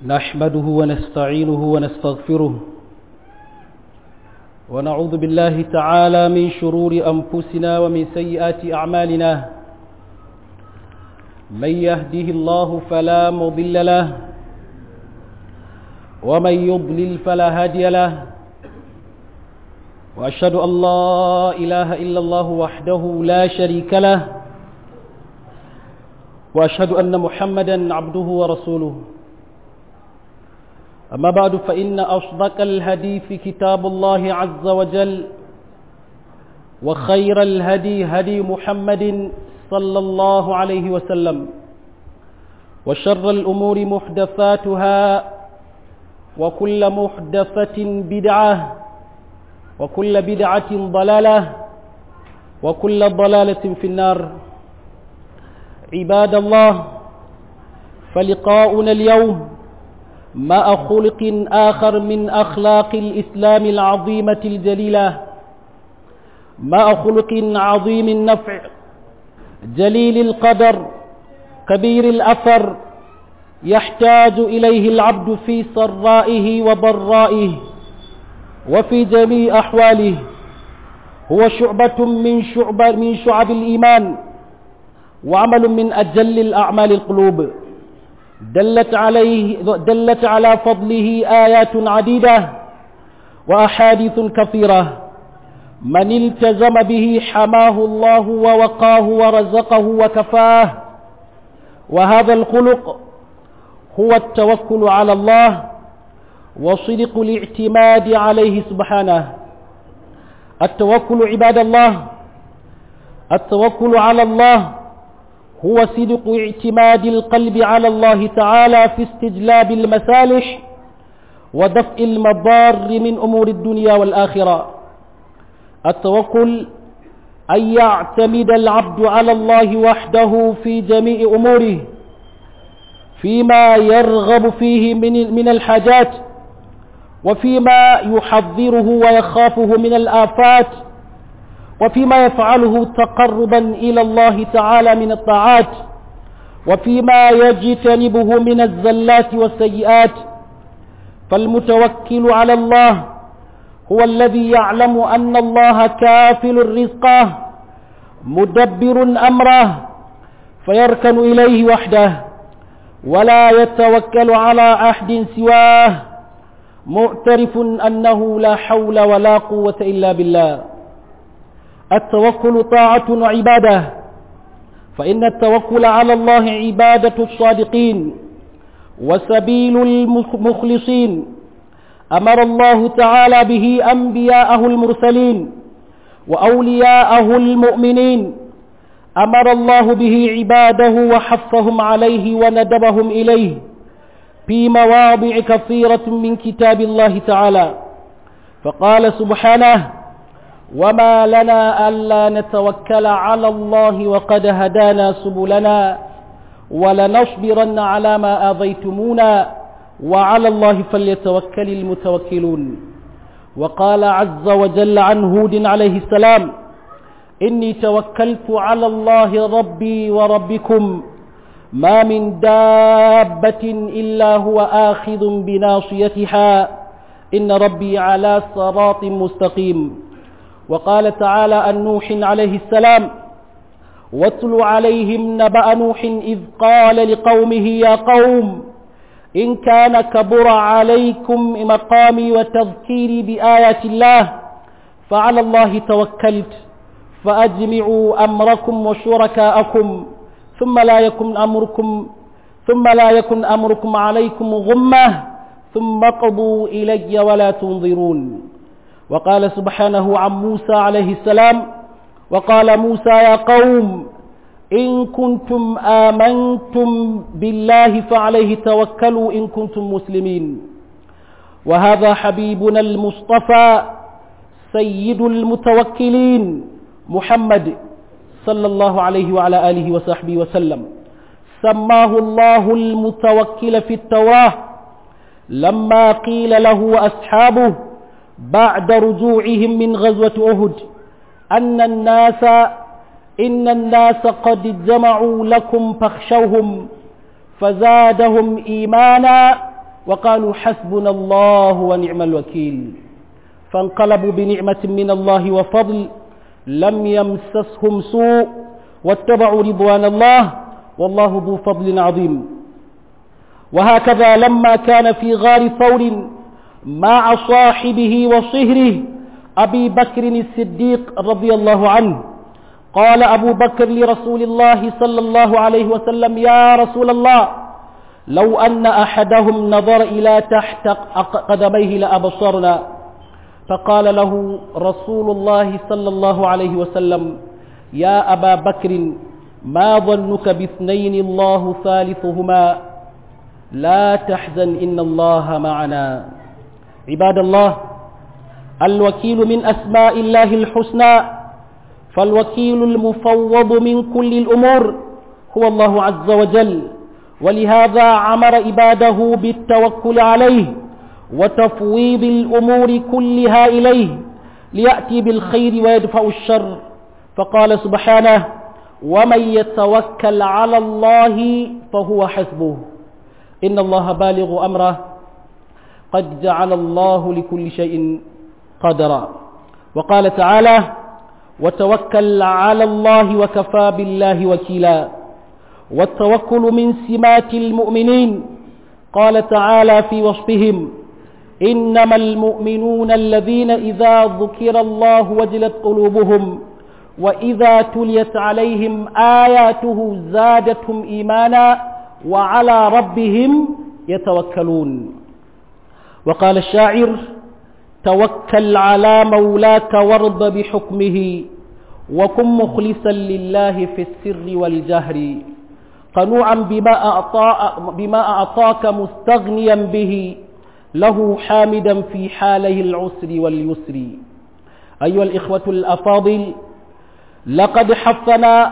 نحمده ونستعينه ونستغفره ونعوذ بالله تعالى من شرور أنفسنا ومن سيئات أعمالنا من يهده الله فلا مضل له ومن يضلل فلا هادي له وأشهد أن لا إله إلا الله وحده لا شريك له وأشهد أن محمدا عبده ورسوله أما بعد فإن أصدق الهدي في كتاب الله عز وجل وخير الهدي هدي محمد صلى الله عليه وسلم وشر الأمور محدثاتها وكل محدثة بدعة وكل بدعة ضلالة وكل ضلالة في النار عباد الله فلقاؤنا اليوم مع خلق آخر من أخلاق الإسلام العظيمة الجليلة مع خلق عظيم النفع جليل القدر كبير الأثر يحتاج إليه العبد في سرائه وضرائه وفي جميع أحواله هو شعبة من شعب من شعب الإيمان وعمل من أجل الأعمال القلوب دلت عليه دلت على فضله آيات عديدة وأحاديث كثيرة من التزم به حماه الله ووقاه ورزقه وكفاه وهذا الخلق هو التوكل على الله وصدق الاعتماد عليه سبحانه التوكل عباد الله التوكل على الله هو صدق اعتماد القلب على الله تعالى في استجلاب المسالح ودفع المضار من أمور الدنيا والآخرة التوكل أن يعتمد العبد على الله وحده في جميع أموره فيما يرغب فيه من من الحاجات وفيما يحذره ويخافه من الآفات وفيما يفعله تقربا إلى الله تعالى من الطاعات وفيما يجتنبه من الزلات والسيئات فالمتوكل على الله هو الذي يعلم أن الله كافل الرزق مدبر أمره فيركن إليه وحده ولا يتوكل على أحد سواه معترف أنه لا حول ولا قوة إلا بالله التوكل طاعة وعبادة فإن التوكل على الله عبادة الصادقين وسبيل المخلصين أمر الله تعالى به أنبياءه المرسلين وأولياءه المؤمنين أمر الله به عباده وحفهم عليه وندبهم إليه في مواضع كثيرة من كتاب الله تعالى فقال سبحانه وما لنا ألا نتوكل على الله وقد هدانا سبلنا ولنصبرن على ما آذيتمونا وعلى الله فليتوكل المتوكلون وقال عز وجل عن هود عليه السلام إني توكلت على الله ربي وربكم ما من دابة إلا هو آخذ بناصيتها إن ربي على صراط مستقيم وقال تعالى عن نوح عليه السلام واتل عليهم نبأ نوح إذ قال لقومه يا قوم إن كان كبر عليكم مقامي وتذكيري بآيات الله فعلى الله توكلت فأجمعوا أمركم وشركاءكم ثم لا يكن أمركم ثم لا يكن أمركم عليكم غمة ثم قضوا إلي ولا تنظرون وقال سبحانه عن موسى عليه السلام وقال موسى يا قوم إن كنتم آمنتم بالله فعليه توكلوا إن كنتم مسلمين وهذا حبيبنا المصطفى سيد المتوكلين محمد صلى الله عليه وعلى آله وصحبه وسلم سماه الله المتوكل في التوراة لما قيل له وأصحابه بعد رجوعهم من غزوة أهد أن الناس إن الناس قد جمعوا لكم فاخشوهم فزادهم إيمانا وقالوا حسبنا الله ونعم الوكيل فانقلبوا بنعمة من الله وفضل لم يمسسهم سوء واتبعوا رضوان الله والله ذو فضل عظيم وهكذا لما كان في غار ثور مع صاحبه وصهره أبي بكر الصديق رضي الله عنه قال أبو بكر لرسول الله صلى الله عليه وسلم يا رسول الله لو أن أحدهم نظر إلى تحت قدميه لأبصرنا فقال له رسول الله صلى الله عليه وسلم يا أبا بكر ما ظنك باثنين الله ثالثهما لا تحزن إن الله معنا عباد الله الوكيل من أسماء الله الحسنى فالوكيل المفوض من كل الأمور هو الله عز وجل ولهذا عمر عباده بالتوكل عليه وتفويض الأمور كلها إليه ليأتي بالخير ويدفع الشر فقال سبحانه ومن يتوكل على الله فهو حسبه إن الله بالغ أمره قد جعل الله لكل شيء قدرا وقال تعالى وتوكل على الله وكفى بالله وكيلا والتوكل من سمات المؤمنين قال تعالى في وصفهم إنما المؤمنون الذين إذا ذكر الله وجلت قلوبهم وإذا تليت عليهم آياته زادتهم إيمانا وعلى ربهم يتوكلون وقال الشاعر توكل على مولاك وارض بحكمه وكن مخلصا لله في السر والجهر قنوعا بما, أعطى بما أعطاك مستغنيا به له حامدا في حاله العسر واليسر أيها الإخوة الأفاضل لقد حثنا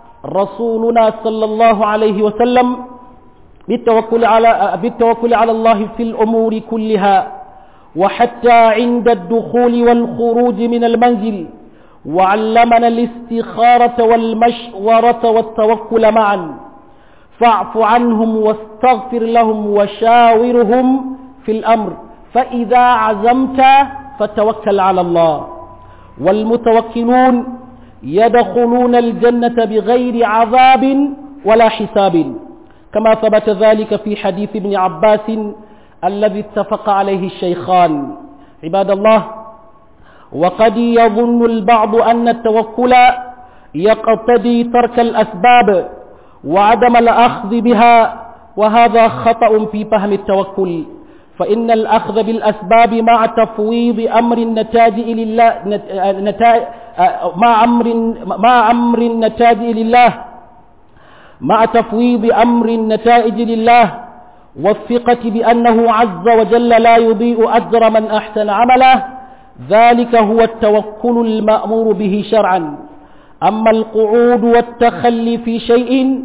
رسولنا صلى الله عليه وسلم بالتوكل على بالتوكل على الله في الأمور كلها وحتى عند الدخول والخروج من المنزل وعلمنا الاستخارة والمشورة والتوكل معا فاعف عنهم واستغفر لهم وشاورهم في الأمر فإذا عزمت فتوكل على الله والمتوكلون يدخلون الجنة بغير عذاب ولا حساب كما ثبت ذلك في حديث ابن عباس الذي اتفق عليه الشيخان عباد الله وقد يظن البعض أن التوكل يقتضي ترك الأسباب وعدم الأخذ بها وهذا خطأ في فهم التوكل فإن الأخذ بالأسباب مع تفويض أمر النتاج لله نتاج مع أمر مع أمر النتاج لله مع تفويض أمر النتائج لله والثقة بأنه عز وجل لا يضيء أجر من أحسن عمله ذلك هو التوكل المأمور به شرعا أما القعود والتخلي في شيء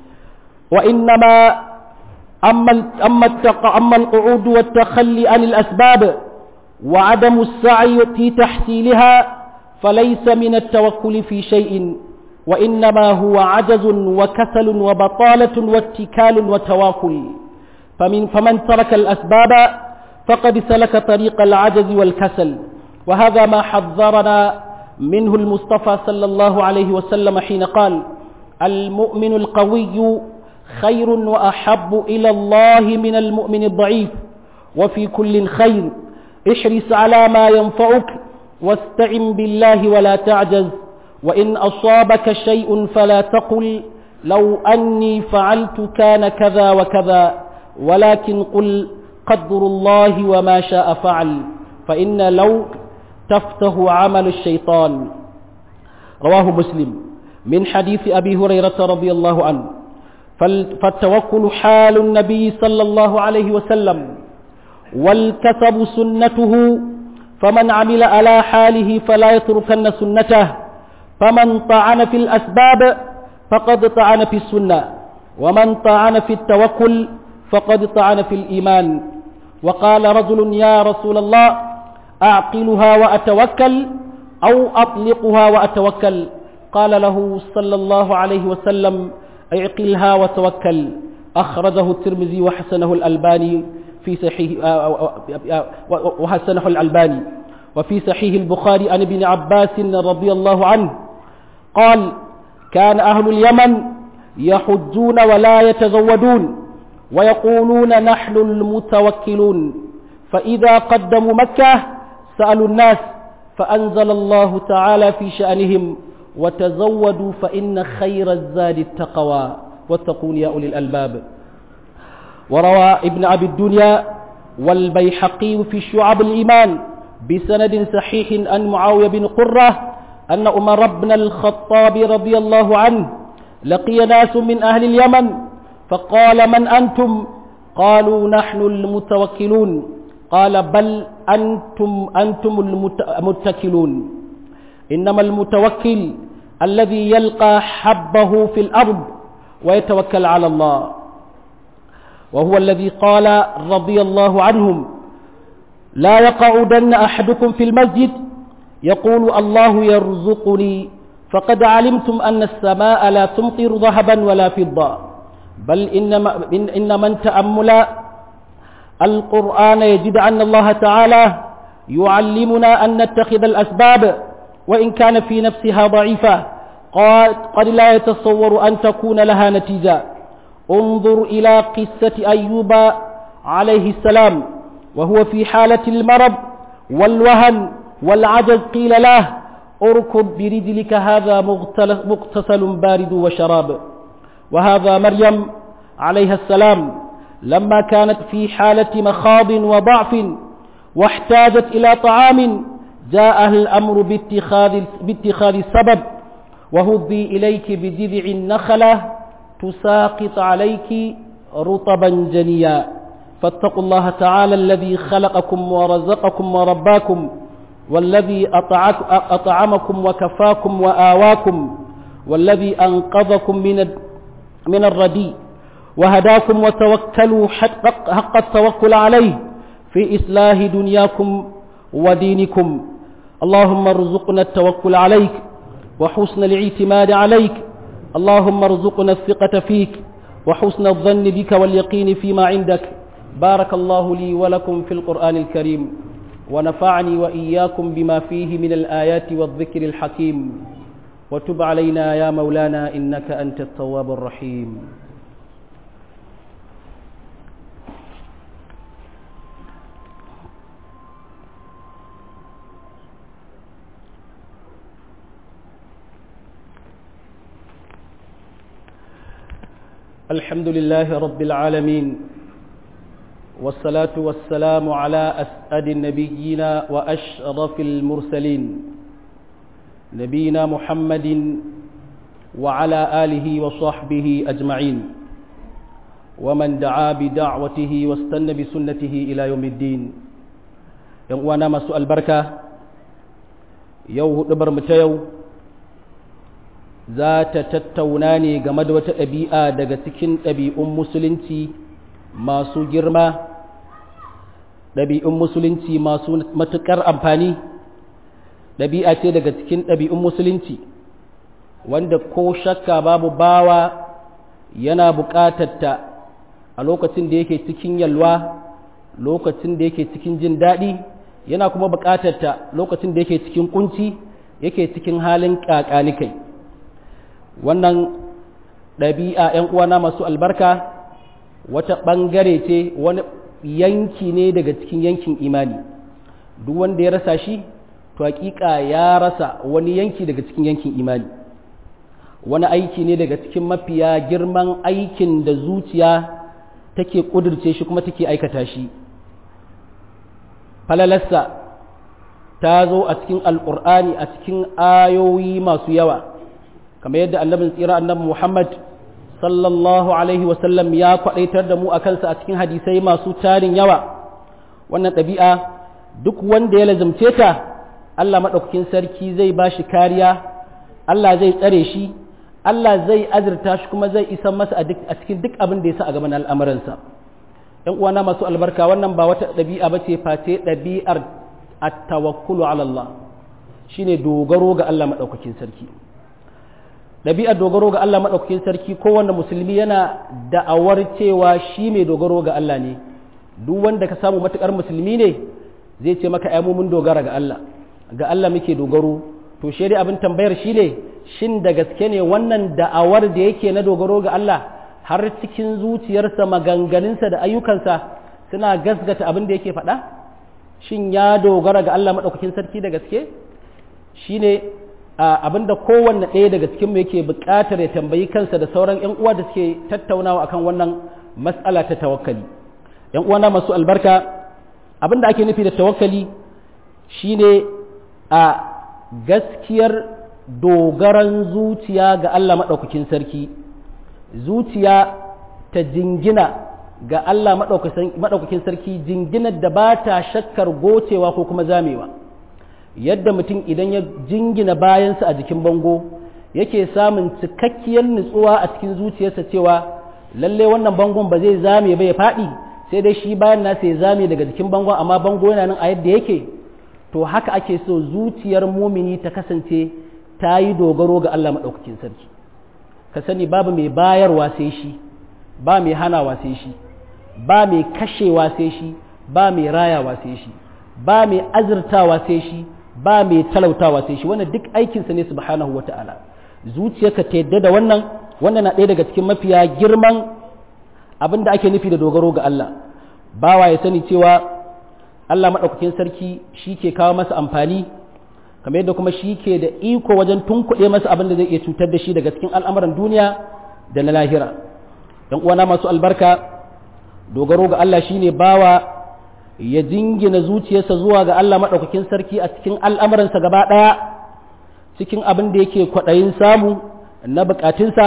وإنما أما أما أما القعود والتخلي عن الأسباب وعدم السعي في تحصيلها فليس من التوكل في شيء وإنما هو عجز وكسل وبطالة واتكال وتواكل فمن فمن ترك الأسباب فقد سلك طريق العجز والكسل وهذا ما حذرنا منه المصطفى صلى الله عليه وسلم حين قال المؤمن القوي خير وأحب إلى الله من المؤمن الضعيف وفي كل خير احرص على ما ينفعك واستعن بالله ولا تعجز وإن أصابك شيء فلا تقل لو أني فعلت كان كذا وكذا ولكن قل قدر الله وما شاء فعل فإن لو تفتح عمل الشيطان رواه مسلم من حديث أبي هريرة رضي الله عنه فالتوكل حال النبي صلى الله عليه وسلم والكسب سنته فمن عمل على حاله فلا يتركن سنته فمن طعن في الأسباب فقد طعن في السنة ومن طعن في التوكل فقد طعن في الإيمان وقال رجل يا رسول الله أعقلها وأتوكل أو أطلقها وأتوكل قال له صلى الله عليه وسلم اعقلها وتوكل أخرجه الترمذي وحسنه الألباني في صحيح وحسنه الألباني وفي صحيح البخاري عن ابن عباس رضي الله عنه قال كان أهل اليمن يحجون ولا يتزودون ويقولون نحن المتوكلون فإذا قدموا مكة سألوا الناس فأنزل الله تعالى في شأنهم وتزودوا فإن خير الزاد التقوى واتقون يا أولي الألباب وروى ابن أبي الدنيا والبيحقي في شعب الإيمان بسند صحيح عن معاوية بن قرة أن عمر بن الخطاب رضي الله عنه لقي ناس من أهل اليمن فقال من أنتم قالوا نحن المتوكلون قال بل أنتم أنتم المتكلون إنما المتوكل الذي يلقى حبه في الأرض ويتوكل على الله وهو الذي قال رضي الله عنهم لا يقعدن أحدكم في المسجد يقول الله يرزقني فقد علمتم أن السماء لا تمطر ذهبا ولا فضة بل إنما, إن, إن من تأمل القرآن يجد أن الله تعالى يعلمنا أن نتخذ الأسباب وإن كان في نفسها ضعيفة قد لا يتصور أن تكون لها نتيجة انظر إلى قصة أيوب عليه السلام وهو في حالة المرض والوهن والعجز قيل له اركض برجلك هذا مغتسل بارد وشراب وهذا مريم عليها السلام لما كانت في حالة مخاض وضعف واحتاجت إلى طعام جاءها الأمر باتخاذ, باتخاذ السبب وهضي إليك بجذع النخلة تساقط عليك رطبا جنيا فاتقوا الله تعالى الذي خلقكم ورزقكم ورباكم والذي أطعمكم وكفاكم وآواكم والذي أنقذكم من من الردي وهداكم وتوكلوا حق التوكل عليه في إصلاح دنياكم ودينكم اللهم ارزقنا التوكل عليك وحسن الاعتماد عليك اللهم ارزقنا الثقة فيك وحسن الظن بك واليقين فيما عندك بارك الله لي ولكم في القرآن الكريم ونفعني وإياكم بما فيه من الآيات والذكر الحكيم وتب علينا يا مولانا إنك أنت التواب الرحيم الحمد لله رب العالمين والصلاة والسلام على أسعد النبيين وأشرف المرسلين نبينا محمد وعلى آله وصحبه أجمعين ومن دعا بدعوته واستنى بسنته إلى يوم الدين يوانا مسوء البركة يوه نبر متيو za ta tattauna ne game da wata ɗabi'a daga cikin ɗabi'un musulunci masu girma ɗabi'un musulunci masu matuƙar amfani ɗabi'a ce daga cikin ɗabi'un musulunci wanda ko shakka babu bawa yana buƙatarta a lokacin da yake cikin yalwa lokacin da yake cikin jin daɗi yana kuma buƙatarta lokacin da yake cikin kunci yake cikin halin ƙaƙanikai wannan ɗabi'a ‘yan uwana masu albarka wata ɓangare ce wani yanki ne daga cikin yankin imani duk wanda ya rasa shi to hakika ya rasa wani yanki daga cikin yankin imani wani aiki ne daga cikin mafiya girman aikin da zuciya take ƙudurce shi kuma take aikata shi falalarsa ta zo a cikin alƙur'ani a cikin ayoyi masu yawa kamar yadda annabin tsira annabi Muhammad sallallahu alaihi wasallam ya kwadaitar da mu a kansa a cikin hadisai masu tarin yawa wannan ɗabi'a duk wanda ya lazumce ta Allah maɗaukakin sarki zai ba shi kariya Allah zai tsare shi Allah zai azurta shi kuma zai isa masa a cikin duk abin da ya sa a gaban al'amuransa ‘yan uwana masu albarka wannan ba wata ɗabi'a ba ce face ɗabi'ar at-tawakkulu ala Allah shine dogaro ga Allah maɗaukakin sarki ɗabi'ar dogaro ga Allah maɗaukakin sarki kowanne musulmi yana da'awar cewa shi mai dogaro ga Allah ne duk wanda ka samu matukar musulmi ne zai ce maka mu mun dogara ga Allah ga Allah muke dogaro to shi dai abin tambayar shi ne shin da gaske ne wannan da'awar da yake na dogaro ga Allah har cikin zuciyarsa maganganunsa da ayyukansa suna gasgata abin da yake faɗa shin ya dogara ga Allah maɗaukakin sarki da gaske shine abin da kowanne ɗaya daga cikinmu yake buƙatar ya tambayi kansa da sauran 'yan uwa da suke tattaunawa akan wannan mas'ala ta tawakkali 'yan uwana masu albarka abin da ake nufi da tawakkali shine a gaskiyar dogaran zuciya ga Allah maɗaukakin sarki zuciya ta jingina ga Allah maɗaukakin sarki jinginar da ba ta shakkar gocewa ko kuma zamewa yadda mutum idan ya jingina bayansa a jikin bango yake samun cikakkiyar nutsuwa a cikin zuciyarsa cewa lalle wannan bangon ba zai zame ba ya faɗi sai dai shi bayan nasa ya zame daga jikin bangon amma bango yana nan a yadda yake to haka ake so zuciyar mumini ta kasance ta yi dogaro ga Allah maɗaukakin sarki ka sani babu mai bayarwa sai shi ba mai hanawa sai shi ba mai kashewa sai shi ba mai rayawa sai shi ba mai azurtawa sai shi ba mai talautawa sai shi wannan duk aikinsa ne subhanahu wata'ala zuciyarka ta yadda da wannan wannan na ɗaya daga cikin mafiya girman abin da ake nufi da dogaro ga Allah bawa ya sani cewa Allah maɗaukakin sarki shi ke kawo masa amfani kamar yadda kuma shi ke da iko wajen tunkuɗe masa abin da zai iya cutar da shi daga cikin al'amuran duniya da na lahira ‘yan uwana masu albarka dogaro ga Allah shine bawa ya jingina zuciyarsa zuwa ga Allah maɗaukakin sarki a cikin al'amuransa gaba ɗaya cikin abin da yake kwaɗayin samu na buƙatunsa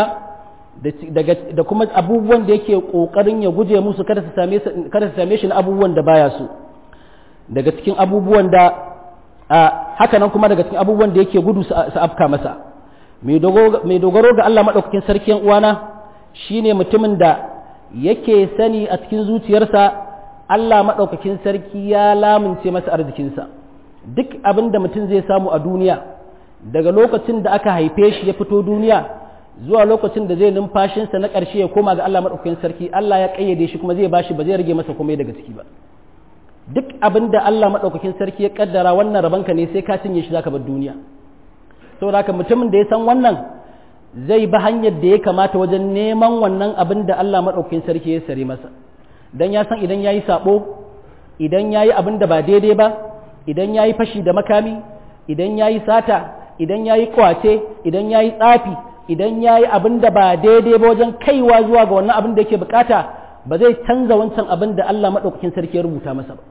da kuma abubuwan da yake ƙoƙarin ya guje musu kada su same shi na abubuwan da baya so daga cikin abubuwan da haka nan kuma daga cikin abubuwan da yake gudu su afka masa mai dogaro ga Allah maɗaukakin sarki uwana shine mutumin da yake sani a cikin zuciyarsa Allah maɗaukakin sarki ya lamunce masa arzikinsa duk abin da mutum zai samu a duniya daga lokacin da aka haife shi ya fito duniya zuwa lokacin da zai numfashinsa na ƙarshe ya koma ga Allah maɗaukakin sarki Allah ya ƙayyade shi kuma zai bashi ba zai rage masa komai daga ciki ba duk abin da Allah maɗaukakin sarki ya ƙaddara wannan rabanka ne sai ka cinye shi zaka bar duniya saboda haka mutumin da ya san wannan zai bi hanyar da ya kamata wajen neman wannan abin da Allah maɗaukakin sarki ya sare masa dan ya san idan yayi sabo idan yayi abin da ba daidai ba idan yayi fashi da makami idan yayi sata idan yayi kwace idan yayi tsafi idan yayi abin da ba daidai ba wajen kaiwa zuwa ga wannan abin da yake bukata ba zai canza wancan abin da Allah maɗaukakin sarki ya rubuta masa ba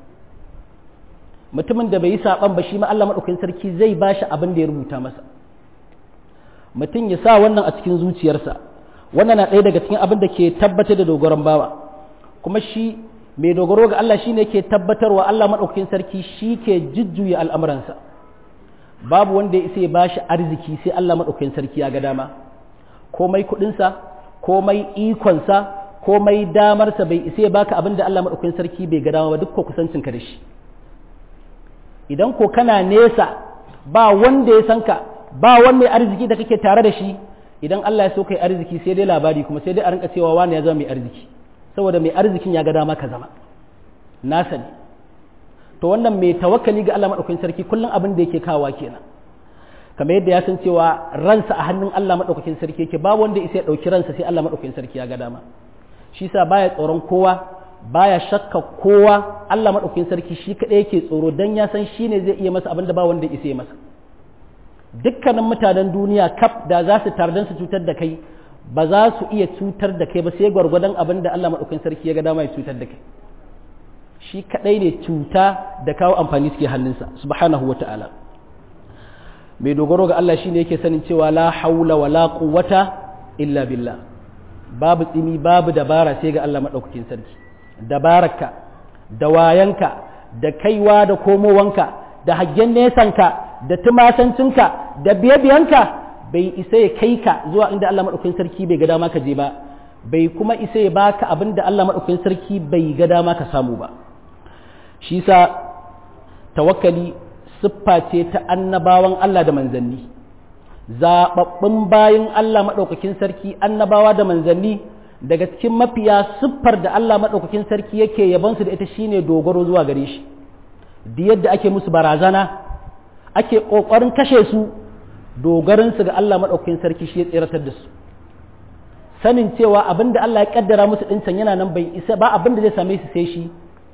mutumin da bai yi saban ba shi ma Allah maɗaukakin sarki zai ba shi abin da ya rubuta masa mutum ya sa wannan a cikin zuciyarsa wannan na ɗaya daga cikin abin da ke tabbatar da dogaron bawa kuma shi mai dogaro ga Allah shine ke tabbatarwa Allah maɗaukakin sarki shi ke jujjuya al'amuransa babu wanda ya isa ya bashi arziki sai Allah maɗaukakin sarki ya ga dama komai kuɗinsa komai ikonsa komai damarsa bai isa ya baka abin da Allah maɗaukakin sarki bai ga dama ba duk ko kusancinka da shi idan ko kana nesa ba wanda ya san ka ba wani mai arziki da kake tare da shi idan Allah ya so kai arziki sai dai labari kuma sai dai a rinka cewa wani ya zama mai arziki saboda mai arzikin ya ga dama ka zama na sani to wannan mai tawakkali ga Allah madaukakin sarki kullum abin da yake kawa kenan kamar yadda ya san cewa ransa a hannun Allah madaukakin sarki yake babu wanda isa ya dauki ransa sai Allah madaukakin sarki ya ga dama shi sa baya tsoron kowa baya shakka kowa Allah madaukakin sarki shi kadai yake tsoro dan ya san shine zai iya masa abin da ba wanda isa ya masa dukkanin mutanen duniya kaf da za su tardan su cutar da kai ba za su iya cutar da kai ba sai gwargwadon abin da Allah maɗaukakin sarki ya ga dama ya cutar da kai shi kaɗai ne cuta da kawo amfani suke hannunsa subhanahu wata'ala mai dogaro ga Allah shine yake sanin cewa la haula wa la quwwata illa billah babu tsimi babu dabara sai ga Allah maɗaukakin sarki dabararka da wayanka da kaiwa da komowanka da haggen nesanka da tumasancinka da biye-biyanka bai isa ya kai ka zuwa inda Allah maɗaukakin sarki bai ga dama ka je ba bai kuma isa ya baka abin da Allah maɗaukakin sarki bai ga dama ka samu ba shi sa tawakkali siffa ce ta annabawan Allah da manzanni zaɓaɓɓun bayan Allah maɗaukakin sarki annabawa da manzanni daga cikin mafiya siffar da Allah maɗaukakin sarki yake yabansu da ita shine dogaro zuwa gare shi da yadda ake musu barazana ake ƙoƙarin kashe su dogaransu ga Allah maɗaukakin sarki shi ya tseratar da su sanin cewa abin da Allah ya kaddara musu ɗincan yana nan bai isa ba abin da zai same su sai shi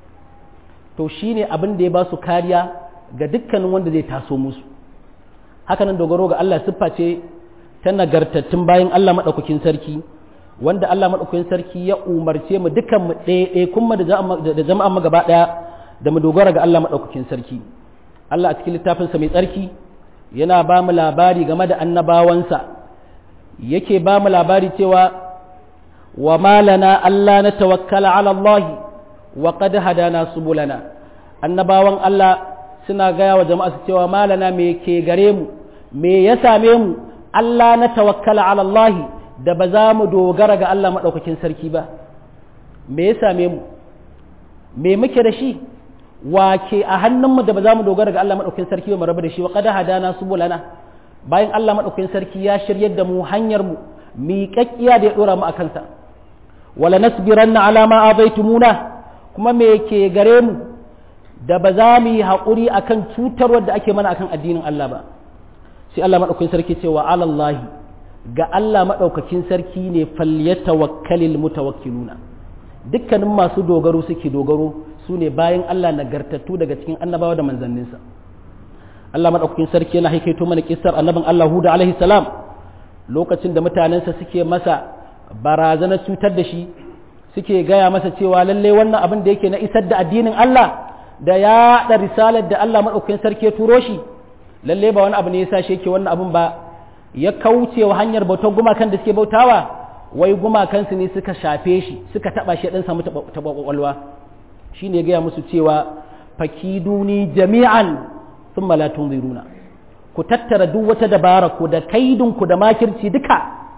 to shine abin da ya ba su kariya ga dukkanin wanda zai taso musu hakanan dogaro ga Allah siffa ce ta nagartattun bayan Allah maɗaukakin sarki wanda Allah maɗaukakin sarki ya umarce mu dukan mu ɗaya kuma da jama'a mu gaba ɗaya da mu dogara ga Allah maɗaukakin sarki Allah a cikin littafinsa mai tsarki yana ba mu labari game da annabawansa yake ba mu labari cewa wa malana Allah na tawakkala ala Allah wa qad hadana subulana annabawan Allah suna gaya wa jama'a su cewa malana me ke gare mu me ya same mu Allah na tawakkala ala Allah da ba za mu dogara ga Allah maɗaukakin sarki ba me ya same mu me muke da shi wake a hannunmu da ba za mu dogara ga Allah maɗaukakin sarki ba mu rabu da shi wa qad hadana subulana bayan Allah maɗaukakin sarki ya shiryar da mu hanyar mu miƙaƙƙiya da ya ɗora mu a kansa wala nasbiranna ala ma abaitumuna kuma me ke gare mu da ba za mu yi haƙuri akan cutarwar da ake mana akan addinin Allah ba sai Allah maɗaukakin sarki cewa alallahi ga Allah maɗaukakin sarki ne falyatawakkalil mutawakkiluna dukkanin masu dogaro suke dogaro su ne bayan Allah nagartattu daga cikin annabawa da manzanninsa Allah maɗaukakin sarki yana haikaito mana kissar annabin Allah Huda alaihi salam lokacin da mutanensa suke masa barazanar cutar da shi suke gaya masa cewa lalle wannan abin da yake na isar da addinin Allah da ya da risalar da Allah maɗaukakin sarki ya turo shi lalle ba wani abu ne ya sa shi yake wannan abin ba ya kauce wa hanyar bautar gumakan da suke bautawa wai gumakansu ne suka shafe shi suka taɓa shi ɗan samu taɓa ƙwaƙwalwa shi ne gaya musu cewa fakiduni jami'an sun malatun ziruna ku tattara duk wata dabara ku da kaidinku da makirci duka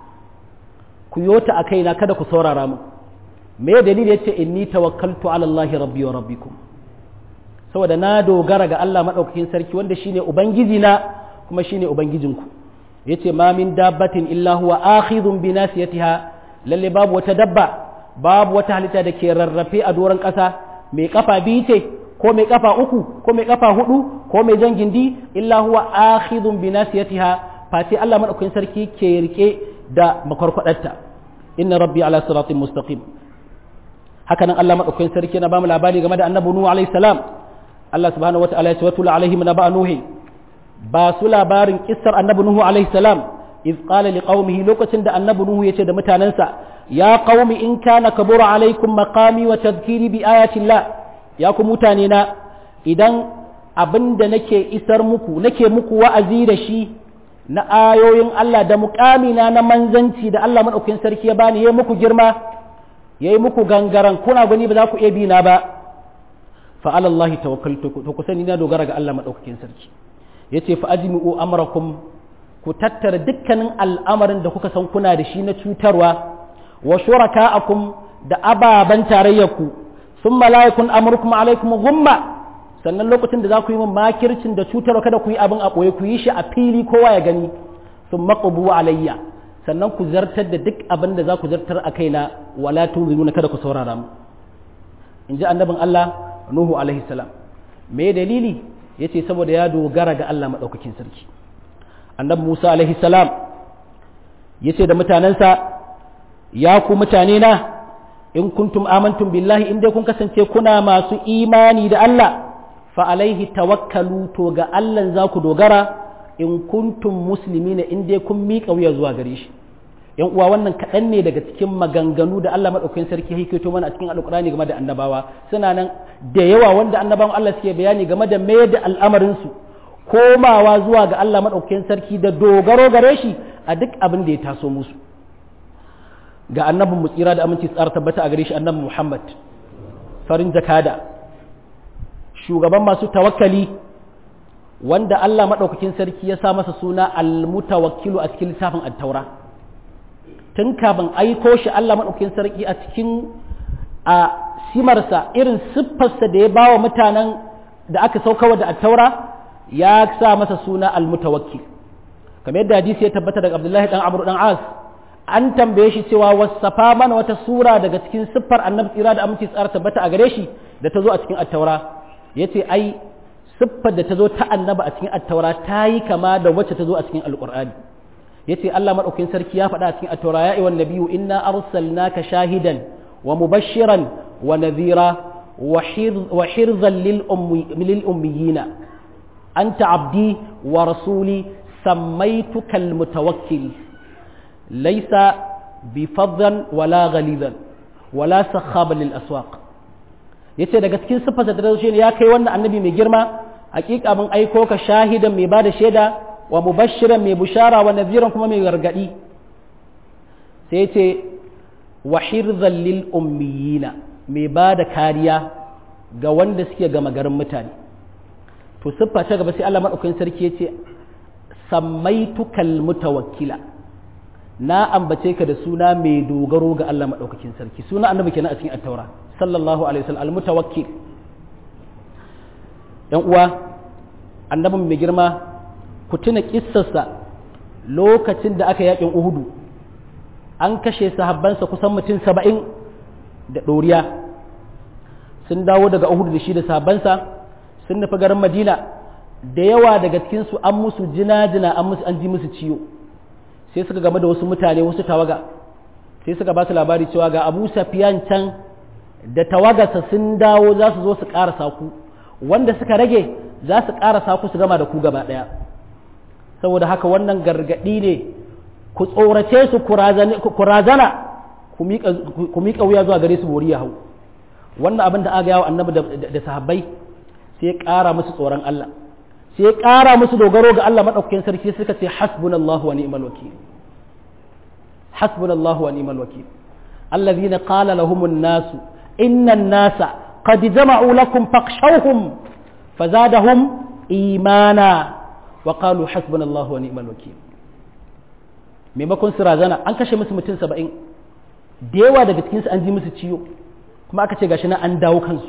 ku yota a kaina kada ku saurara mu me dalili yace inni tawakkaltu ala Allah rabbi wa rabbikum saboda na dogara ga Allah madaukakin sarki wanda shine ubangiji na kuma shine ubangijinku yace ma min dabbatin illa huwa akhidhun bi nasiyatiha lalle babu wata dabba babu wata halitta da ke rarrafe a doron ƙasa mai kafa biyu ce ko mai kafa uku ko mai kafa hudu ko mai jan gindi illa huwa akhidhun bi nasiyatiha fati Allah madaukakin sarki ke rike da makwarkwadarta inna rabbi ala siratin mustaqim haka nan Allah madaukakin sarki na bamu labari game da annabi nuhu alaihi salam Allah subhanahu wataala ya ce watul alaihim naba nuhi ba su labarin kissar annabi nuhu alaihi salam iz qala liqaumihi lokacin da annabi nuhu yace da mutanansa ya qaumi in kana kabura alaikum maqami wa tadhkiri bi ayati llah ya ku mutane na idan abin da nake isar muku nake muku wa'azi da shi na ayoyin Allah da muƙamina na manzanci da Allah maɗaukin sarki ya bani ya muku girma ya yi muku gangaran kuna gani ba za ku iya bi na ba fa alallahi tawakkaltu to ku sani na dogara ga Allah maɗaukakin sarki yace fa ajmi'u amrakum ku tattara dukkanin al'amarin da kuka san kuna da shi na cutarwa wa shuraka'akum da ababan tarayyarku thumma la yakun amrukum alaikum ghumma sannan lokacin da za ku yi min makircin da cutarwa kada ku yi abin a ɓoye ku yi shi a fili kowa ya gani sun maƙubu alayya sannan ku zartar da duk abin da za ku zartar a kaina wala tunziruna kada ku saurara mu in ji annabin Allah Nuhu alaihi salam me dalili yace saboda ya dogara ga Allah madaukakin sarki annabi Musa alaihi salam yace da mutanensa ya ku mutane na in kuntum amantum billahi in dai kun kasance kuna masu imani da Allah fa alaihi tawakkalu to ga Allah za ku dogara in kuntum musulmi ne in dai kun miƙa wuya zuwa gare shi yan uwa wannan kaɗan ne daga cikin maganganu da Allah maɗaukakin sarki hikaito mana a cikin alƙur'ani game da annabawa suna nan da yawa wanda annabawan Allah suke bayani game da mai da al'amarinsu komawa zuwa ga Allah maɗaukakin sarki da dogaro gare shi a duk abin da ya taso musu ga annabin mu tsira da aminci tsara tabbata a gare shi annabi Muhammad farin jakada shugaban masu tawakkali wanda Allah maɗaukakin sarki ya sa masa suna almutawakkilu a cikin littafin attaura tun kafin aiko shi Allah maɗaukakin sarki a cikin a simarsa irin siffarsa da ya ba wa mutanen da aka saukawa da attaura ya sa masa suna almutawakkil kamar yadda hadisi ya tabbata daga Abdullahi dan Amr dan As an tambaye shi cewa wasafa mana wata sura daga cikin siffar annabi tsira da aminci tsara tabbata a gare shi da ta zo a cikin attaura ya ce ai siffar da ta zo ta annaba a cikin attaura ta yi kama da wacce ta zo a cikin alƙur'ani ya ce Allah maɗaukin sarki ya faɗa a cikin attaura ya iwan nabiyu inna arsalnaka shahidan wa mubashiran wa nadhira wa hirzan lil ummiyina anta abdi wa rasuli sammaituka almutawakkil laysa bifaddan wala ghalidan wala sakhaban lil aswaq yace daga cikin siffar da ta ne ya kai wannan annabi mai girma hakika mun aiko ka shahidan mai bada shaida wa mubashiran mai bushara wa nadhiran kuma mai gargadi sai yace wa hirzan lil ummiyina mai bada kariya ga wanda suke gama garin mutane to siffa ta gaba sai Allah madaukakin sarki yace samaitukal mutawakkila na ambace ka da suna mai dogaro ga Allah madaukakin sarki suna annabi kenan a cikin at-taura sallallahu alaihi wasallam al-mutawakkil dan uwa annabin mai girma ku tuna kissarsa lokacin da aka yakin uhudu an kashe sahabbansa kusan mutum saba'in da ɗoriya sun dawo daga uhudu da shi da sahabbansa sun nufi garin madina da yawa daga cikinsu an musu jina-jina an musu an ji musu ciwo sai suka game da wasu mutane wasu tawaga sai suka ba su labari cewa ga abu safiyan can da tawagarsa sun dawo za su zo su ƙarasa ku wanda suka rage za su ƙarasa ku su gama da ku gaba ɗaya saboda haka wannan gargaɗi ne ku tsorace su ku razana ku miƙa wuya zuwa gare su bori ya hau wannan abin da aka yawo annabi da sahabbai sai ya ƙara musu tsoron Allah sai ya ƙara musu dogaro ga Allah maɗaukakin sarki suka ce hasbunallahu wa ni'mal wakil hasbunallahu wa ni'mal wakil allazina qala lahumun nasu innan nasa qad jama'u lakum fakhshawhum fazadahum imana wa qalu hasbunallahu wa ni'mal wakil maimakon su razana an kashe musu mutum saba'in da yawa daga cikinsu an ji musu ciwo kuma aka ce gashi na an dawo kansu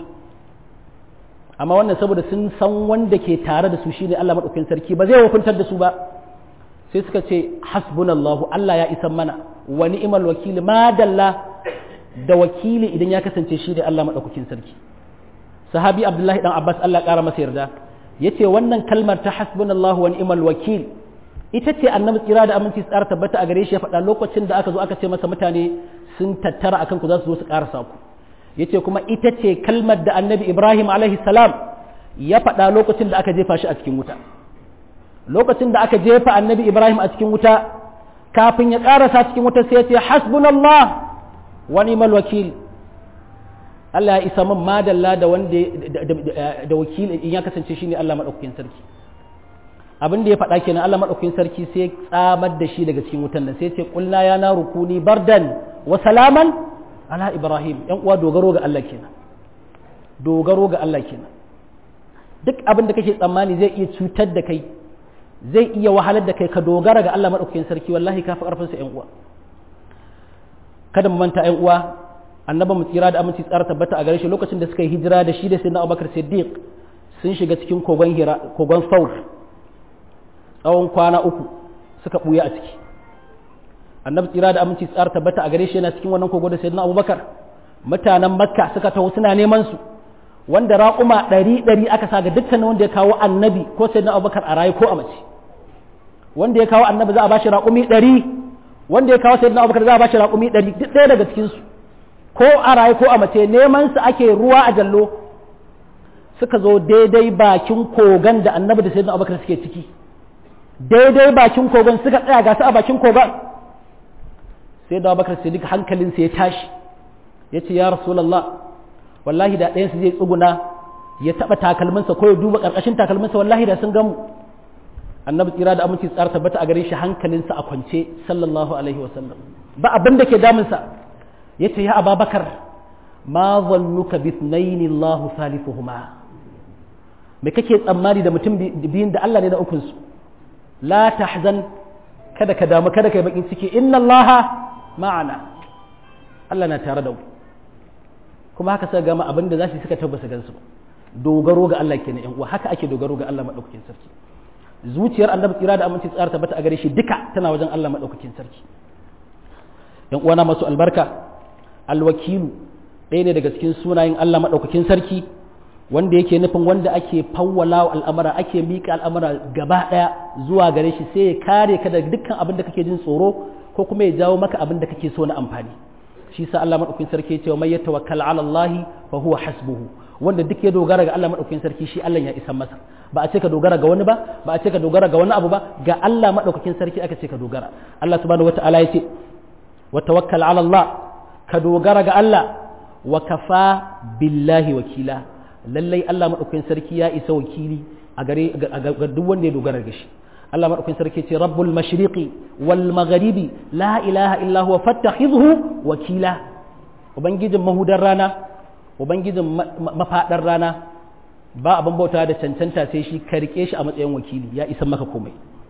amma wannan saboda sun san wanda ke tare da su shine Allah madaukakin sarki ba zai hukuntar da su ba sai suka ce hasbunallahu Allah ya isan mana wa ni'mal wakil ma dalla da wakili idan ya kasance shi da Allah madaukakin sarki sahabi Abdullahi dan Abbas Allah ƙara masa yarda yace wannan kalmar ta hasbunallahu wa ni'mal wakil ita ce annabi tsira da aminci tsara tabbata a gare shi ya faɗa lokacin da aka zo aka ce masa mutane sun tattara akan ku za su zo su ƙarasa ku yace kuma ita ce kalmar da annabi ibrahim alaihi salam ya faɗa lokacin da aka jefa shi a cikin wuta lokacin da aka jefa annabi ibrahim a cikin wuta kafin ya ƙarasa cikin wuta sai ya ce hasbunallah wa ni'mal wakil Allah ya isa min madalla da wanda da wakili in ya kasance shine Allah madaukakin sarki abin da ya faɗa kenan Allah madaukakin sarki sai ya tsamar da shi daga cikin wutan nan sai ya ce qulna ya naru kuni bardan wa salaman ala ibrahim yan uwa dogaro ga Allah kenan dogaro ga Allah kenan duk abin da kake tsammani zai iya cutar da kai zai iya wahalar da kai ka dogara ga Allah madaukakin sarki wallahi ka fi karfin sa yan uwa kada mu manta yan uwa annabi mu tsira da aminci tsara tabbata a gare shi lokacin da suka yi hijira da shi da sayyidina Abubakar Siddiq sun shiga cikin kogon hira kogon Saur tsawon kwana uku suka buya a ciki annabi tsira da aminci tsara tabbata a gare shi yana cikin wannan kogo da sayyidina abubakar mutanen makka suka taho suna neman su wanda raƙuma ɗari ɗari aka sa ga dukkanin wanda ya kawo annabi ko sayyidina abubakar a raye ko a mace wanda ya kawo annabi za a bashi raƙumi ɗari wanda ya kawo sayyidina abubakar za a bashi raƙumi ɗari duk ɗaya daga cikin su ko a raye ko a mace neman su ake ruwa a jallo suka zo daidai bakin kogon da annabi da sayyidina abubakar suke ciki daidai bakin kogon suka tsaya ga su a bakin kogon sai da bakar siddiq hankalinsa ya tashi ya ce ya rasulallah wallahi da ɗayansu zai tsuguna ya taɓa takalminsa ko ya duba ƙarƙashin takalminsa wallahi da sun gamu annabi tsira da aminci tsara tabbata a gare shi hankalinsa a kwance sallallahu alaihi wasallam ba abin da ke damunsa ya ce ya ababakar ma zannuka bi thnaini Allah thalithuhuma me kake tsammani da mutum biyun da Allah ne na ukunsu la tahzan kada ka damu kada ka yi bakin ciki inna Allah ma'ana Allah na tare da mu kuma haka suka gama abin da za su suka tabbasa gansu dogaro ga Allah kenan yan uwa haka ake dogaro ga Allah madaukakin sarki zuciyar annabi tsira da aminci tsara tabbata a gare shi duka tana wajen Allah madaukakin sarki yan uwana masu albarka alwakilu ɗaya ne daga cikin sunayen Allah maɗaukakin sarki wanda yake nufin wanda ake fawwala al'amara ake miƙa al'amara gaba ɗaya zuwa gare shi sai ya kare ka daga dukkan abin da kake jin tsoro ko kuma ya jawo maka abin da kake so na amfani shi sa Allah maɗaukakin sarki ya ce wa mai yatawakkal ala Allah fa huwa hasbuhu wanda duk ya dogara ga Allah maɗaukakin sarki shi Allah ya isa masa ba a ce ka dogara ga wani ba ba a ce ka dogara ga wani abu ba ga Allah maɗaukakin sarki aka ce ka dogara Allah subhanahu wata'ala ya ce wa tawakkal ala Allah ka dogara ga Allah wa kafa billahi wakila lallai Allah maɗaukakin sarki ya isa wakili a gare ga duk wanda ya dogara ga shi Allah maɗaukakin sarki ce rabbul mashriqi wal magharibi la ilaha illa huwa fattakhidhu wakila ubangijin mahudar rana ubangijin mafaɗar rana ba abin bauta da cancanta sai shi ka rike shi a matsayin wakili ya isa maka komai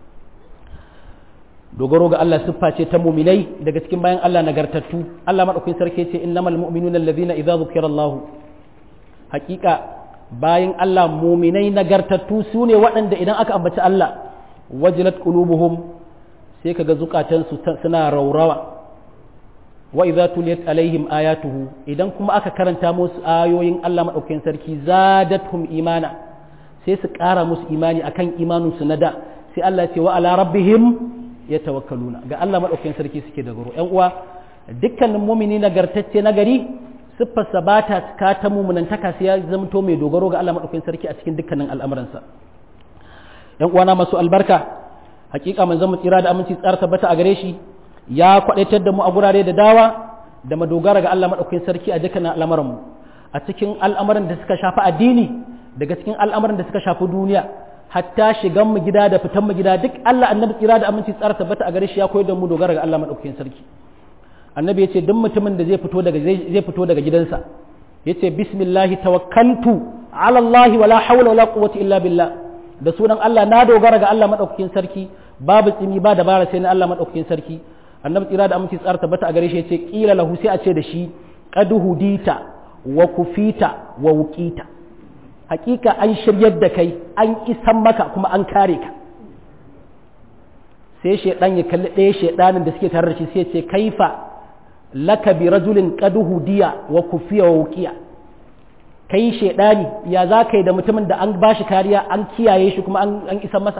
dogaro ga Allah siffa ce ta muminai daga cikin bayan Allah nagartattu Allah madaukakin sarki ce innamal mu'minuna allazina idza zukira Allah hakika bayan Allah muminai nagartattu su ne waɗanda idan aka ambaci Allah wajilat qulubuhum sai kaga zukatansu suna raurawa wa idza tuliyat alaihim ayatuhu idan kuma aka karanta musu ayoyin Allah madaukakin sarki zadatuhum imana sai su ƙara musu imani akan imanin su na da sai Allah ya ce wa ala rabbihim yatawakkaluna ga Allah madaukakin sarki suke da garo ƴan uwa dukkanin mumini nagartacce nagari siffarsa ba ta cika ta mumunantaka sai ya zamto mai dogaro ga Allah madaukakin sarki a cikin dukkanin al'amuransa ƴan uwana masu albarka hakika manzon mu tsira da aminci tsara tabbata a gare shi ya kwadaitar da mu a gurare da dawa da madogara ga Allah maɗaukakin sarki a dukkanin al'amuranmu a cikin al'amuran da suka shafi addini daga cikin al'amuran da suka shafi duniya hatta shigan mu gida da fitan mu gida duk Allah annabi tsira da aminci tsara tabbata a gare shi ya koyar da mu dogara ga Allah maɗaukakin sarki annabi ya ce duk mutumin da zai fito daga zai fito daga gidansa ya ce bismillahi tawakkaltu ala Allah wala hawla wala quwwata illa billah da sunan Allah na dogara ga Allah maɗaukakin sarki babu tsimi ba dabara sai na Allah maɗaukakin sarki annabi tsira da aminci tsara tabbata a gare shi yace kila lahu sai a ce da shi qad hudita wa kufita wa wuqita hakika an shiryar da kai an isan maka kuma an kare ka sai shedan ya kalli ɗaya shedanin da suke tare da shi sai ya ce kaifa laka bi rajulin qad hudiya wa kufiya wa wuqiya kai shedani ya za ka yi da mutumin da an bashi kariya an kiyaye shi kuma an isan masa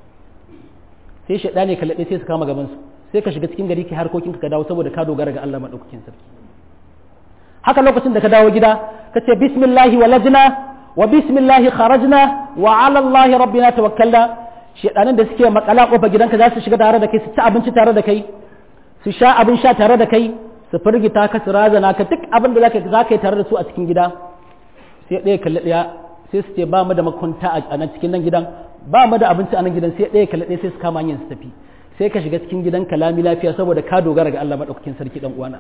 sai shedani ya kalli ɗaya sai su kama gaban su sai ka shiga cikin gari ki harkokinka ka dawo saboda ka dogara ga Allah maɗaukakin sarki haka lokacin da ka dawo gida ka ce bismillahi walajna wa bismillahi kharajna wa ala Allah rabbina tawakkalna shedanin da suke makala kofar gidanka za su shiga tare da kai su ci abinci tare da kai su sha abin sha tare da kai su firgita ka su razana ka duk abin da zaka zaka yi tare da su a cikin gida sai ɗaya kalli ɗaya sai su ce ba mu da makunta a nan cikin nan gidan ba mu da abinci a nan gidan sai ɗaya kalli ɗaya sai su kama hanyar su tafi sai ka shiga cikin gidan kalami lafiya saboda ka dogara ga Allah madaukakin sarki dan uwana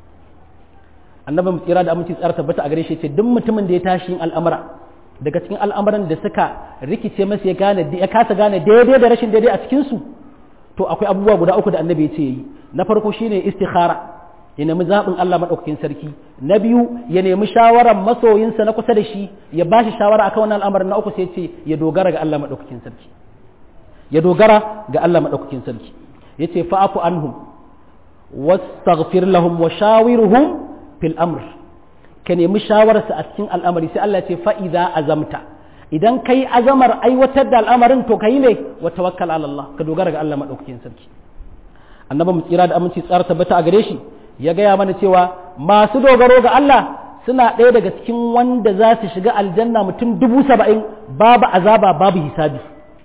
annabi mu tsira da aminci tsara tabbata a gare shi ce duk mutumin da ya tashi yin al'amura daga cikin al'amuran da suka rikice masa ya gane ya kasa gane daidai da rashin daidai a cikin su to akwai abubuwa guda uku da annabi ya ce yi na farko shine istikhara ya nemi zaɓin Allah maɗaukakin sarki na biyu ya nemi shawarar masoyinsa na kusa da shi ya ba shi shawara akan wannan al'amarin na uku sai ce ya dogara ga Allah maɗaukakin sarki ya dogara ga Allah maɗaukakin sarki ya ce fa'afu anhum wastaghfir lahum wa shawiruhum fil amr ka nemi shawararsa a cikin al'amari sai Allah ce fa'iza azamta idan kai azamar aiwatar da al'amarin to kai ne wa tawakkal ala Allah ka dogara ga Allah maɗaukakin sarki annabi mu tsira da aminci tsara tabbata a gare shi ya gaya mana cewa masu dogaro ga Allah suna ɗaya daga cikin wanda za su shiga aljanna mutum dubu saba'in babu azaba babu hisabi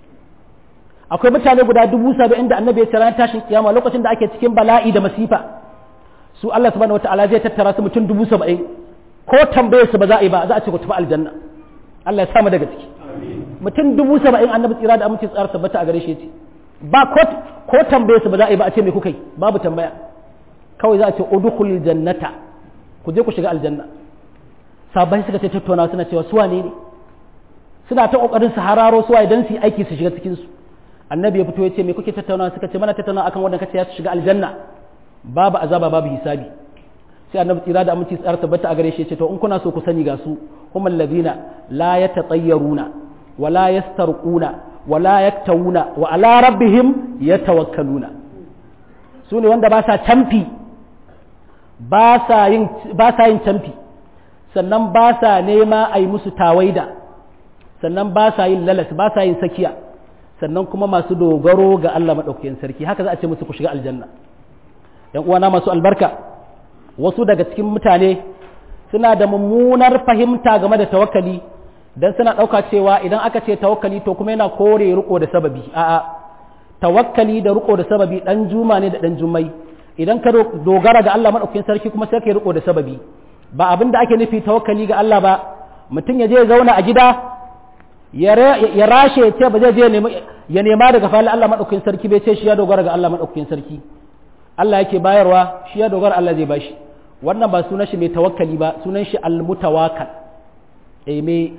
akwai mutane guda dubu saba'in da annabi ya ce ranar tashin kiyama lokacin da ake cikin bala'i da masifa su Allah subhanahu wataala zai tattara su mutum dubu saba'in ko tambaye su ba za a yi ba za a ce ku tafi aljanna Allah ya samu daga ciki mutum dubu saba'in annabi tsira da aminci tsara tabbata a gare shi ce ba ko tambaye su ba za a yi ba a ce me kuka yi babu tambaya kawai za a ce udkhulul jannata ku je ku shiga aljanna sabai suka ce tattauna suna cewa suwa ne ne suna ta kokarin su hararo suwa idan su yi aiki su shiga cikin su annabi ya fito ya ce me kuke tattauna suka ce mana tattauna akan wanda kace ya shiga aljanna babu azaba babu hisabi sai annabi tsira da aminci tsara tabbata a gare shi ya ce to in kuna so ku sani ga su humul ladina la yatatayyaruna wa la yastarquna wa la yaktawuna wa ala rabbihim yatawakkaluna su ne wanda ba sa camfi ba sa yin camfi sannan ba sa nema a yi musu tawaida sannan ba sa yin lalas ba sa yin sakiya sannan kuma masu dogaro ga Allah maɗaukakin sarki haka za a ce musu ku shiga aljanna ‘yan uwana masu albarka wasu daga cikin mutane suna da mummunar fahimta game da tawakkali don suna ɗauka cewa idan aka ce tawakkali to kuma yana kore riko da sababi a'a tawakkali da riko da sababi ɗan juma ne da ɗan jummai idan ka dogara ga Allah maɗaukakin sarki kuma sai ka riko da sababi ba abin da ake nufi tawakkali ga Allah ba mutum ya je ya zauna a gida ya rashe ya ce ba zai je ya nema daga falin Allah maɗaukakin sarki bai ce shi ya dogara ga Allah maɗaukakin sarki Allah yake bayarwa shi ya dogara Allah zai bashi wannan ba sunan shi mai tawakkali ba sunan shi almutawakkal eh mai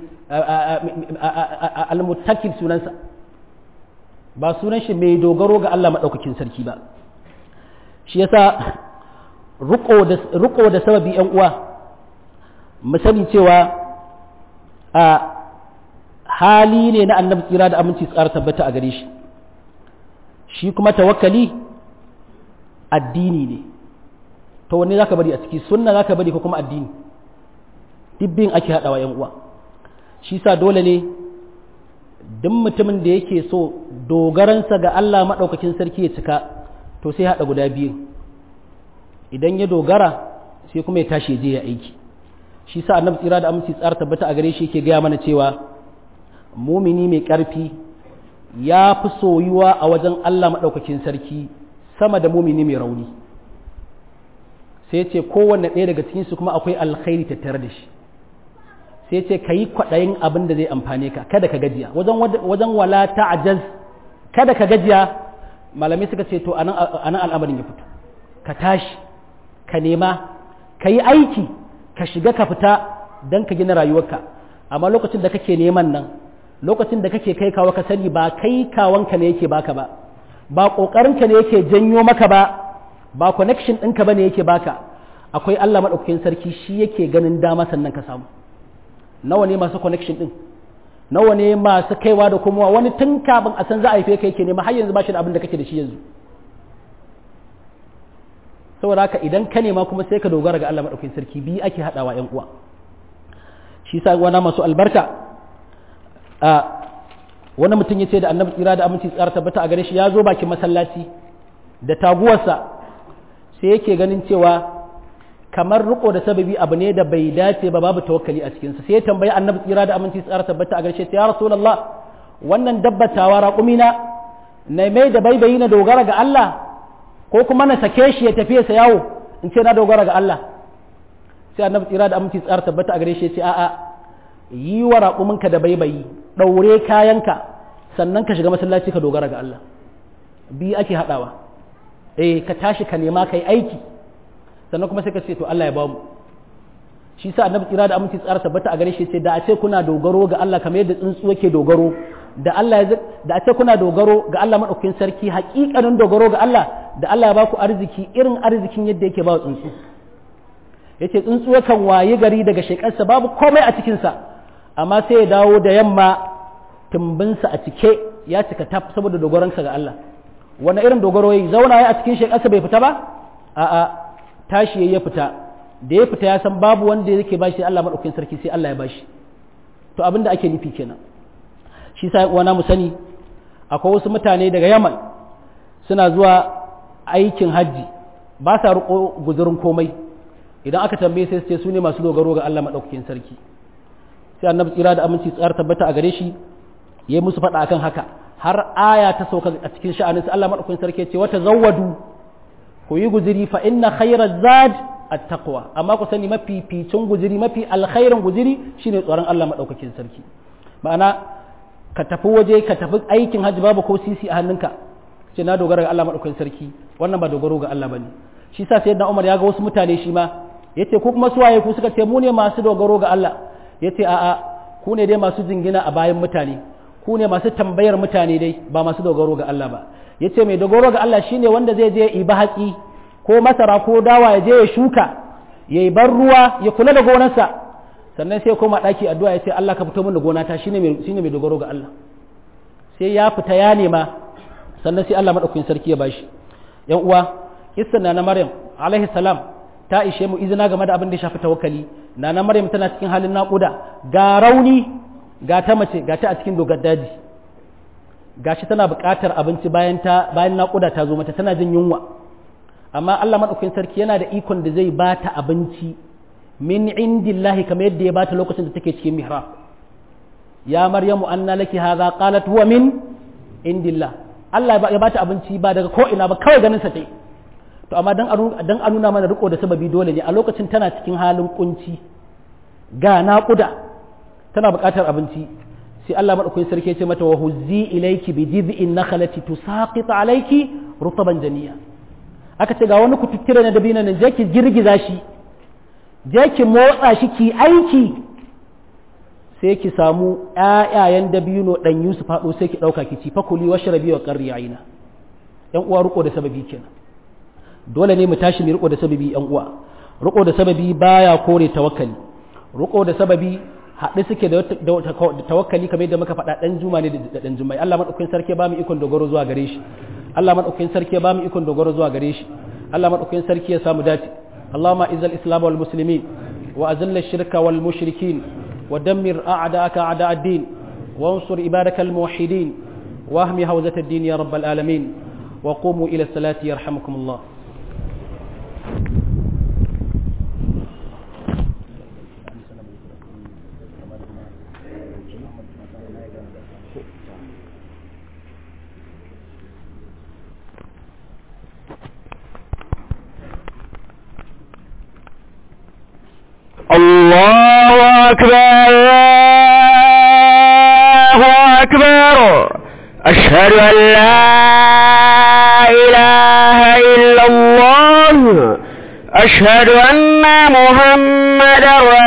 almutakil sunansa ba sunan shi mai dogaro ga Allah maɗaukakin sarki ba shi yasa riko da sababi yan uwa mu sani cewa a hali ne na annabi tsira da aminci tsara tabbata a gare shi shi kuma tawakkali addini ne to wanne zaka bari a ciki sunna zaka bari ko kuma addini dibbin ake haɗawa yan uwa shi sa dole ne duk mutumin da yake so dogaransa ga Allah maɗaukakin sarki ya cika to sai haɗa guda biyu idan ya dogara sai kuma ya tashi je ya aiki shi sa annabi tsira da aminci tsara tabbata a gare shi yake gaya mana cewa mumini mai ƙarfi ya fi soyuwa a wajen Allah maɗaukakin sarki sama da mumini mai rauni sai ce kowanne ɗaya daga cikinsu kuma akwai alkhairi tattare da shi sai ce ka yi kwaɗayin abin da zai amfane ka kada ka gajiya wajen wala ta'ajaz kada ka gajiya malamai suka ce to anan al'amarin ya fito ka tashi ka nema ka yi aiki ka shiga ka fita don ka gina rayuwarka amma lokacin da kake neman nan lokacin da kake kai kawo ka sani ba kai kawanka ne yake baka ba ba ƙoƙarinka ne yake janyo maka ba ba connection ɗinka ba ne yake baka akwai Allah maɗaukakin sarki shi yake ganin dama sannan ka samu nawa ne masu connection ɗin nawa ne masu kaiwa da komowa wani tun kafin a san za a haife ka yake nema har yanzu ba shi da abin da kake da shi yanzu saboda haka idan ka nema kuma sai ka dogara ga Allah maɗaukakin sarki biyu ake haɗawa ‘yan uwa shi sa wana masu albarka a wani mutum ya ce da annabi tsira da aminci tsara tabbata a gare shi ya zo bakin masallaci da taguwarsa sai yake ganin cewa kamar riko da sababi abu ne da bai dace ba babu tawakkali a cikinsa sai ya tambayi annabi tsira da aminci tsara tabbata a gare shi ya rasulullah wannan dabbatawa raƙumina na mai da baibayi na dogara ga Allah ko kuma na sake shi ya tafi sa yawo in ce na dogara ga Allah sai annabi tsira da aminci tsara tabbata a gare shi ya ce a'a yi wa raƙuminka da baibayi ɗaure kayanka sannan ka shiga masallaci ka dogara ga Allah biyu ake haɗawa eh ka tashi ka nema ka yi aiki sannan kuma sai ka ce to Allah ya bamu shi sa annabi tsira da aminci tsara tabbata a gare shi ce da a ce kuna dogaro ga Allah kamar yadda tsuntsu yake dogaro da Allah ya da a ce kuna dogaro ga Allah madaukakin sarki hakikanin dogaro ga Allah da Allah ya baku arziki irin arzikin yadda yake ba tsuntsu yace tsuntsu yakan waye gari daga shekarsa babu komai a cikin sa amma sai ya dawo da yamma tumbinsa a cike ya cika taf saboda dogoransa ga Allah wani irin dogaro yayi zauna ya a cikin shekarsa bai fita ba a'a tashi ya fita da ya fita ya san babu wanda yake bashi Allah madaukakin sarki sai Allah ya bashi to abinda ake nufi kenan shi sa wana mu sani akwai wasu mutane daga Yaman suna zuwa aikin hajji ba sa riko guzurin komai idan aka tambaye sai su ce su ne masu dogaro ga Allah madaukakin sarki sai annabi tsira da aminci tsara tabbata a gare shi ya yi musu faɗa akan haka har aya ta sauka a cikin sha'anin Allah madaukakin sarki ya ce wata zawwadu ku yi guziri fa inna khayra zad at-taqwa amma ku sani mafi ficin guziri mafi alkhairin guziri shine tsoron Allah madaukakin sarki ma'ana ka tafi waje ka tafi aikin hajji babu ko sisi a hannunka ce na dogara ga Allah madaukakin sarki wannan ba dogaro ga Allah bane shi sa sayyidina Umar ya ga wasu mutane shi ma yace ku kuma suwaye ku suka ce mu ne masu dogaro ga Allah yace a'a ku ne dai masu jingina a bayan mutane ku ne masu tambayar mutane dai ba masu dogaro ga Allah ba yace mai dogaro ga Allah shine wanda zai je iba hatsi ko masara ko dawa ya je ya shuka ya bar ruwa ya kula da gonarsa sannan sai koma ɗaki addu'a ya ce Allah ka fito min da gonata shine mai shine mai dogaro ga Allah sai ya fita ya nema sannan sai Allah madaukakin sarki ya bashi yan uwa kissan na Maryam alaihi salam ta ishe mu izina game da abin da ya shafi tawakkali nana maryam tana cikin halin naƙuda ga rauni ga ta mace ga ta a cikin dogar daji gashi tana buƙatar abinci bayan ta bayan naƙuda ta zo mata tana jin yunwa amma Allah madaukakin sarki yana da ikon da zai ba ta abinci min indillahi kamar yadda ya bata lokacin da take cikin mihrab ya maryamu anna laki hadha qalat huwa min indillah Allah ya bata abinci ba daga ko ina ba kawai ganin sa tai to amma dan dan a nuna mana riko da sababi dole ne a lokacin tana cikin halin kunci ga naƙuda tana buƙatar abinci sai Allah madaukakin sarki ya ce mata wa huzzi ilayki bi jiz'in nakhlati tusaqit alayki rutaban janiya aka ce ga wani kututtire na dabino nan je ki girgiza shi je ki motsa shi ki aiki sai ki samu ƴaƴayen dabino dan Yusuf faɗo sai ki ɗauka ki ci fakuli washrabi wa qarri aina yan uwa riko da sababi kenan dole ne mu tashi mu riko da sababi yan uwa riko da sababi baya kore tawakkali riko da sababi haɗe suke da tawakkali kamar yadda muka faɗa ɗan juma ne da ɗan jumai Allah maɗaukakin sarki ba mu ikon dogaro zuwa gare shi Allah maɗaukakin sarki ba mu ikon dogaro zuwa gare shi Allah maɗaukakin sarki ya samu dace Allahumma izzal islam wal muslimin wa azil shirka wal mushrikin wa dammir a'da'aka a'da ad-din wa ansur ibadaka al muwahhidin wa ahmi hawzat ad-din ya rabbal alamin wa qumu ila salati yarhamukumullah الله أكبر الله أكبر أشهد أن لا إله إلا الله أشهد أن محمد